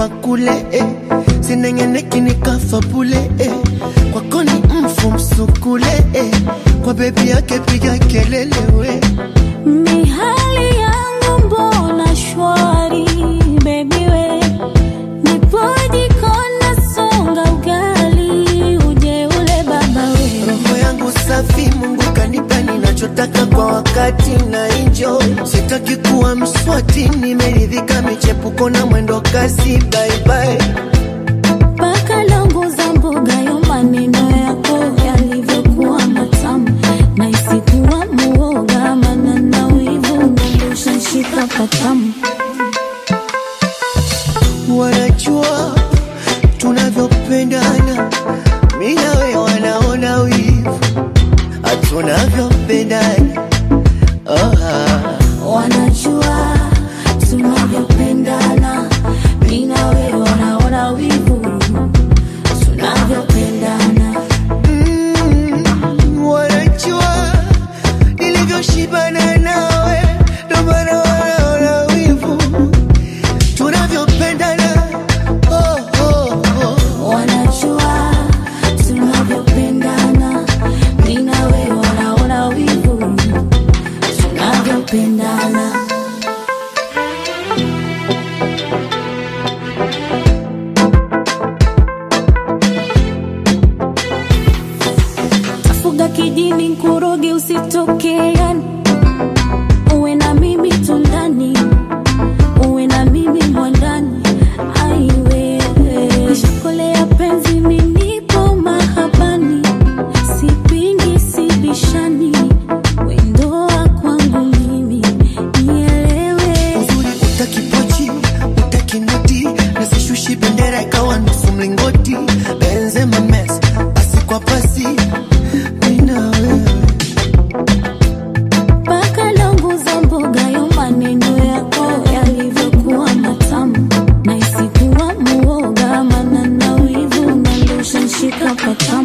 pa kule eh. sinengeneki nikafa bule eh. kwako ni mfu msukule eh. kwa bebi yake piga kelele we Mihali yangu mbona shwari baby we Nipoji kona songa ugali uje ule baba we roho yangu safi mungu kanipa ninachotaka kwa wakati na enjoy sitaki kuwa mswati nimeridhika michepuko na mwendo kasi bye Paka longo za mboga yo maneno yako yalivyokuwa matamu na isikuwa muoga mana na wivu nandusha nshika patamu wanajua tunavyopendana mi nawe wanaona wivu tunavyopendana oh, ah. wanajua tunavyopendana mi na wewe wanaona wivu tunavyopendana Mm, wanajua nilivyoshibana nawe ndo maana wanaona wivu tunavyopendana oh, oh, oh. wanajua tunavyopendana mi na wewe wanaona wivu tunavyopendana tafuga kijini nkuroge usitokeani uwe na mimi tundani uwe na mimi mwandani aiwewe shikolea penzi minipo mahabani sipingi sibishani wendoa kwangu mimi nielewe uzuri utakipochi utakinoti nasishushi bendera ikawa nusu mlingoti benzema mes pasi kwa pasi mina wewe mpaka longo za mboga yo maneno yako yalivyokuwa matamu na isikuwa muoga mana na wivu nandusha nshika patamu